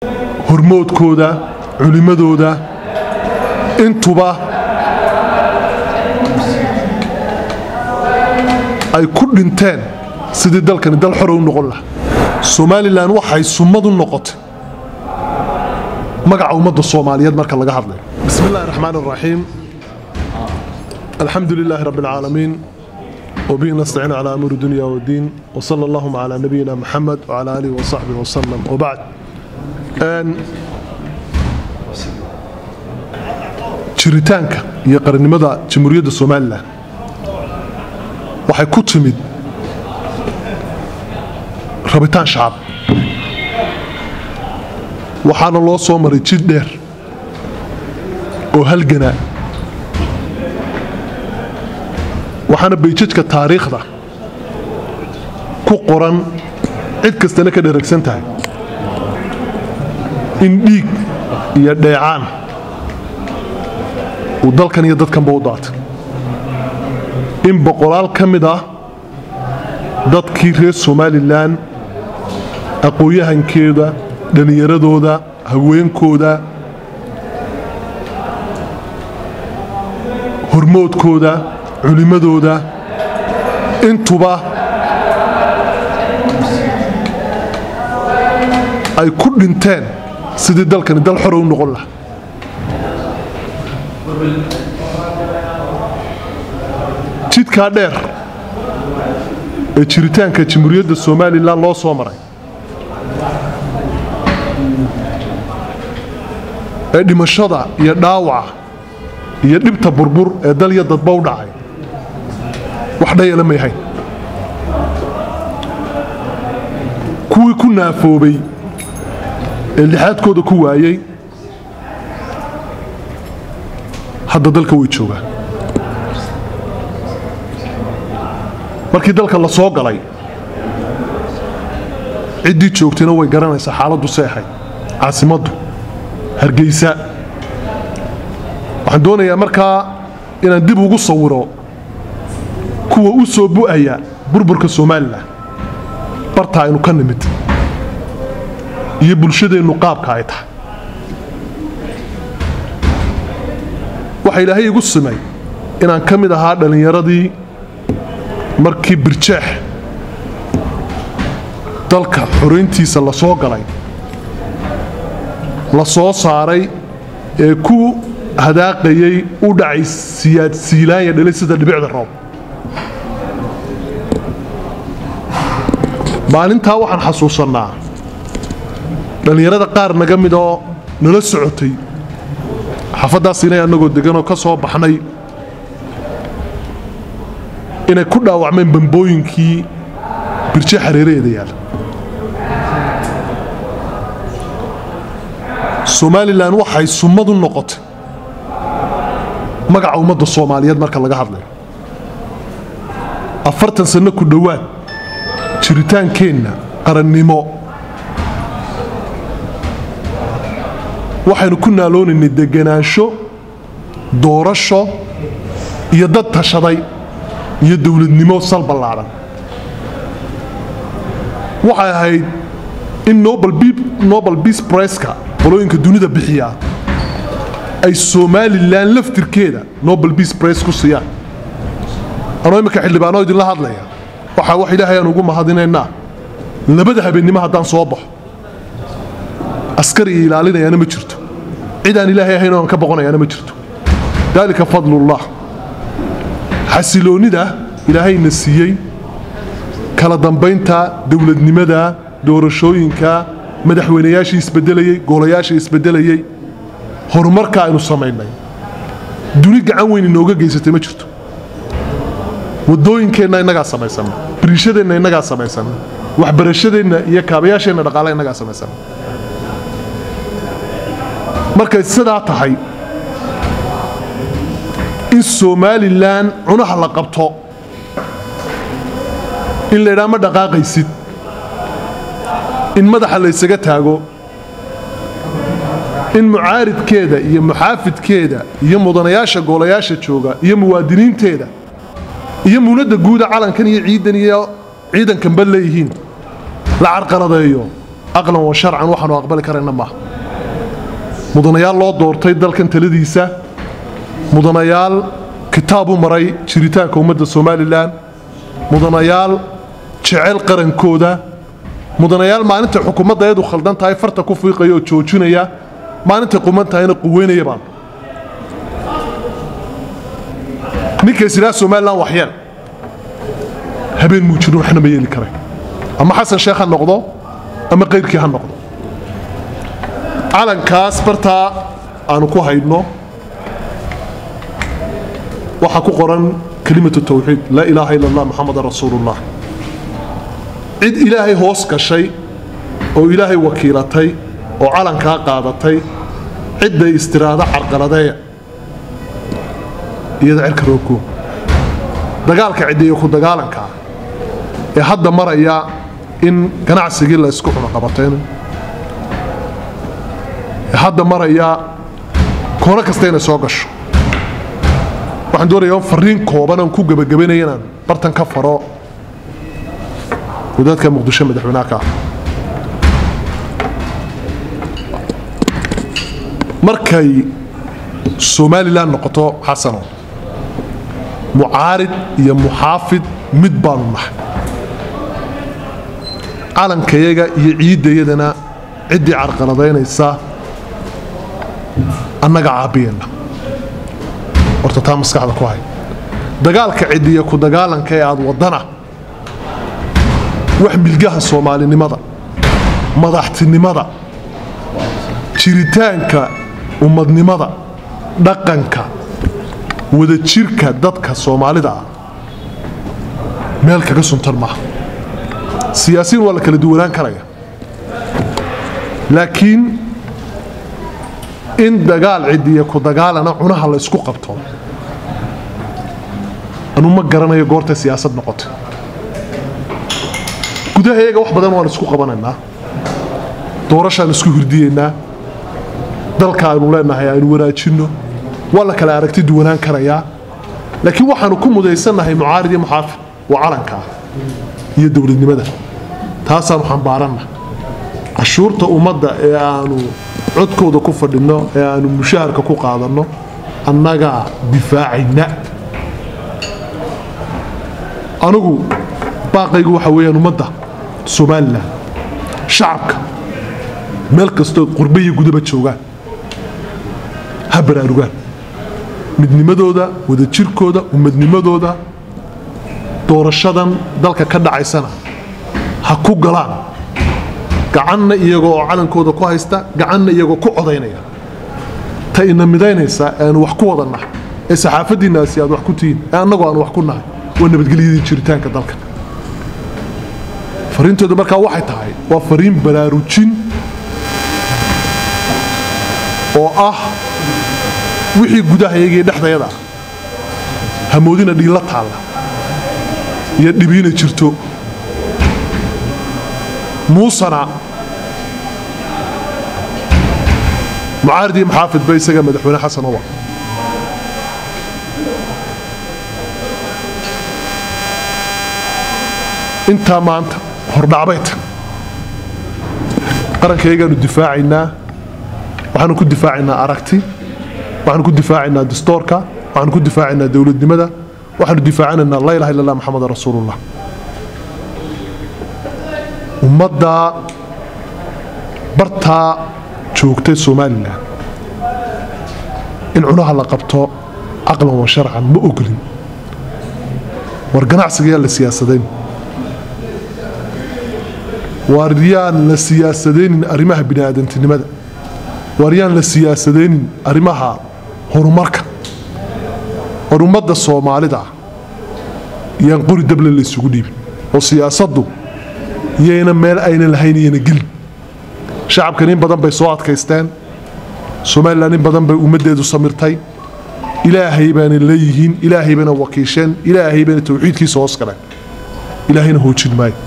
hormoodkooda culimmadooda intuba ay ku dhinteen sidii dalkani dal xore u noqon lahaa somalilan waxay summadu noqotay magaca ummadda soomaaliyeed marka laga hadlayo bismi illahi raxmaan raxiim alxamdu lilaahi rabbi alcaalamiin وبه نستعين على أمور الدنيا والدين وصلى اللهم على نبينا محمد وعلى آله وصحبه وسلم وبعد أن jiritaanka iyo qarannimada jamhuuriyadda somalilan waxay ku timid rabitaan shacab waxaana loo soo maray jid dheer oo halgana waxaana bayjajka taariikhda ku qoran cid kastana ka dheragsan tahay in dhiig iyo dheecaan uu dalkan iyo dadkanba u daatay in boqolaal ka mid ah dadkii reer somalilan aqoon-yahankeeda dhallinyaradooda haweenkooda hormoodkooda culimmadooda intuba ay ku dhinteen sidii dalkani dal xore u noqon lahaa jidkaa dheer ee jiritaanka jamhuuriyadda somalilan loo soo maray ee dhimashada iyo dhaawaca iyo dhibta burbur ee dalya dadba u dhacay wax dhayala mayhayn kuwii ku naafoobay ee lixaadkooda ku waayey hadda dalka way joogaan markii dalka la soo galay ciddii joogtayna way garanaysaa xaaladdu seexay caasimaddu hargeysa waxaan doonayaa markaa inaan dib ugu sawiro kuwa u soo bu'aya burburka somalilan barta aynu ka nimid iyo bulshadeennu qaabka ay tahay waxaa ilaahay igu simay inaan ka mid ahaa dhallinyaradii markii birjeex dalka xorayntiisa la soo galay la soo saaray ee ku hadaaqayay u dhacay siyaad siilaanya dhalay sida dhibicda roob maalintaa waxaan xasuusannaa dhallinyarada qaar naga mid oo nala socotay xaafaddaas inay annagoo deganoo ka soo baxnay inay ku dhaawacmeen bambooyinkii birje xareeraheeda yaala somalilan waxay summadu noqotay magaca ummadda soomaaliyeed marka laga hadlayo afartan sanno ku dhowaad jiritaankeenna qarannimo waxaynu ku naaloonaynay deganaansho doorasho iyo dad tashaday iyo dowladnimo sal ballaadan waxay ahayd in nobel beace briska qolooyinka dunida bixiyaa ay somalilan laftirkeeda nobel beace brice ku siiyaan anoo imminka xildhibaanoo idinla hadlaya waxaa wax ilaahay aan ugu mahadinaynaa labada habeennimo haddaan soo baxo askari iyo ilaalinayaana ma jirto cid aan ilaahay ahayn oo aan ka boqonayaana ma jirto daalika fadlullah xasiloonnida ilaahayna siiyey kala dambaynta dowladnimada doorashooyinka madaxweynayaashii isbedelayey goolayaashii isbedelayey horumarka aynu samaynay duni gacan weyn inooga geysatay ma jirto wadooyinkeenna innagaa samaysanna biriishadeenna innagaa samaysanna waxbarashadeenna iyo kaabayaasheenna dhaqaala innagaa samaysanna markay sidaa tahay in somalilan cunaha la qabto in laydhaa ma dhaqaaqaysid in madaxa laysaga taago in mucaaridkeeda iyo muxaafidkeeda iyo mudanayaasha goolayaasha jooga iyo muwaadiniinteeda iyo muunadda guuda calankan iyo ciidan iyo ciidankanba leeyihiin la carqaladeeyo aqlan wa sharcan waxaanu aqbali karayna maaha mudanayaal loo doortay dalkan taladiisa mudanayaal kitaab u maray jiritaanka ummadda somalilan mudanayaal jecel qarankooda mudanayaal maalinta xukuumadda ayadu khaldan tahay farta ku fiiqaya oo joojinaya maalintay quman tahayna quweynaya baan ninkays idhaha somalilan waxyeel habeen muu jirin waxna ma yeeli karay ama xasan sheekh ha noqdo ama qayrkii ha noqdo calankaas bartaa aanu ku haydno waxaa ku qoran kelimatu tawxiid laa ilaaha ila allah muxamadan rasuulullah cid ilaahay hoos gashay oo ilaahay wakiilatay oo calankaa qaadatay cidday istiraado carqaladeeya iyada cirka roogkoo dagaalka ciddiiyo ku dagaalankaa ee hadda maraya in ganacsigii la isku cuno qabatayno ee hadda maraya koono kasta inay soo gasho waxaan doonayaa fariin kooban aan ku gebagabanaya inaan bartan ka faro wadaadka muqdisho madaxweynaha ka ah markay somalilan noqoto xasano mucaarid iyo muxaafid mid baanu nahay calankayaga iyo ciiddayadana ciddii carqaladaynaysa annaga caabiyeenna horta taa maskaxda ku hay dagaalka ciddiya ku dagaalanka ee aad waddana wax milgaha soomaalinimada madaxtinimada jiritaanka ummadnimada dhaqanka wadajirka dadka soomaalida ah meel kaga suntan maaha siyaasiyiin waa la kala duwanaan karaya laakiin in dagaal cidiya ku dagaalana cunaha la isku qabto anu ma garanayo goortay siyaasad noqotay gudaha iyaga wax badan waan isku qabanaynaa doorashaan isku hirdiyeynaa dalka aynu leenahay aynu wanaajinno waa la kala aragti duwanaan karayaa laakiin waxaanu ku mudaysannahay mucaarid iyo muxaafid waa calankaa iyo dowladnimada taasaanu xambaaranna cashuurta ummadda ee aanu codkooda ku fadhinno ee aanu mushaharka ku qaadanno annagaa difaacayna anigu baaqaygu waxa weeyaan ummadda somalilan shacabka meel kastoo qurbe iyo gudaba joogaan ha baraarugaan midnimadooda wadajirkooda ummadnimadooda doorashadan dalka ka dhacaysana ha ku galaan gacanna iyagoo oo calankooda ku haysta gacanna iyagoo ku codaynaya ta ina midaynaysaa ee aanu wax ku wada nahay ee saxaafaddiinnaasi aad wax ku tihiin ee annagoo aan wax ku nahay waa nabadgelyadii jiritaanka dalka fariintooda markaa waxay tahay waa fariin baraarujin oo ah wixii gudahayagii dhexdayada ah hamoodina dhiilla taalla iyo dhibiina jirto muusana mucaarid iyo maxaafid ba isaga madaxweyne xasan owa intaa maanta hordhacbay tan qarankaiyagaanu difaacaynaa waxaanu ku difaacaynaa aragti waxaanu ku difaacaynaa dastoorka waxaanu ku difaacaynaa dowladnimada waxaanu difaacanaynaa laa ilaha illa allah maxamedan rasuulullah ummaddaa bartaa joogtay somalilan in cunaha la qabto caqlan wa sharcan ma ogolin war ganacsigayaa la siyaasadayn waar yaan la siyaasadaynin arrimaha bini'aadantinimada waar yaan la siyaasadaynin arrimaha horumarka war ummadda soomaalida yaan qori dable la isugu dhiibin oo siyaasaddu yayna meel ayna lahayn iyana gelin shacabkan in badan bay soo adkaysteen somalilan in badan bay ummaddeedu samirtay ilaahay baana leeyihiin ilaahay bayna wakiisheen ilaahay bayna tawxiidkiisa hoos galeen ilaahayna hoojin maayo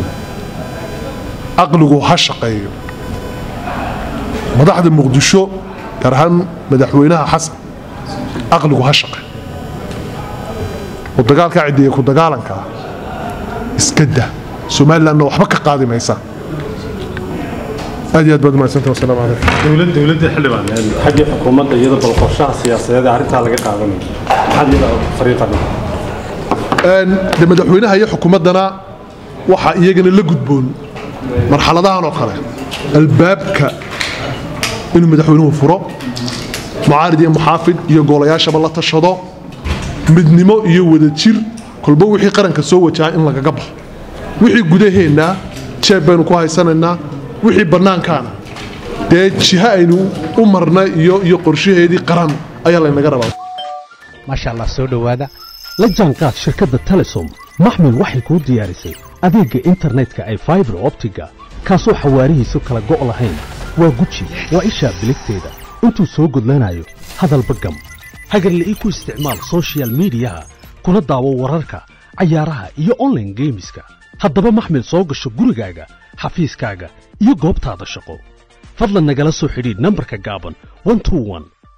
caqligu ha shaqeeyo madaxda muqdisho gaar ahaan madaxweynaha xasan caqligu ha shaqeeyo oo dagaalkaa ciddiya ku dagaalankaa iska dah somalilanna waxba ka qaadi maysa aad iyo aad baad mahadsantahay wasalaamu calaykum dowlad dowladda xildhibaan xagga xukuumadda iyada bal qorshaha siyaasadeed ee arrintaa laga qaadanayo maxaad iyada fariiqana de madaxweynaha iyo xukuumaddana waxaa iyagana la gudboon marxaladahan oo kale albaabka inuu madaxweynuhu furo mucaarid iyo muxaafid iyo goolayaashaba la tashado midnimo iyo wadajir kolba wixii qaranka soo wajaha in lagaga baxo wixii gudaheenna jeeb baynu ku haysanaynaa wixii bannaankaana dee jiha aynu u marna iyo iyo qorshaheedii qaran ayaa laynaga rabaa maasha allah soo dhowaada la jaanqaad shirkadda telesom maxmil waxay kuu diyaarisay adeegga internetka ay faibar optiga kaasoo xawaarihiisu kala go' lahayn waa guji waa ishaa biligteeda intuu soo gudlanayo hadalba gam hagarle ii ku isticmaal sochial midiyaha kuna daawo wararka cayaaraha iyo onlaine geemiska haddaba maxmil soo gasho gurigaaga xafiiskaaga iyo goobtaada shaqo fadlan nagala soo xidhiidh nambarka gaaban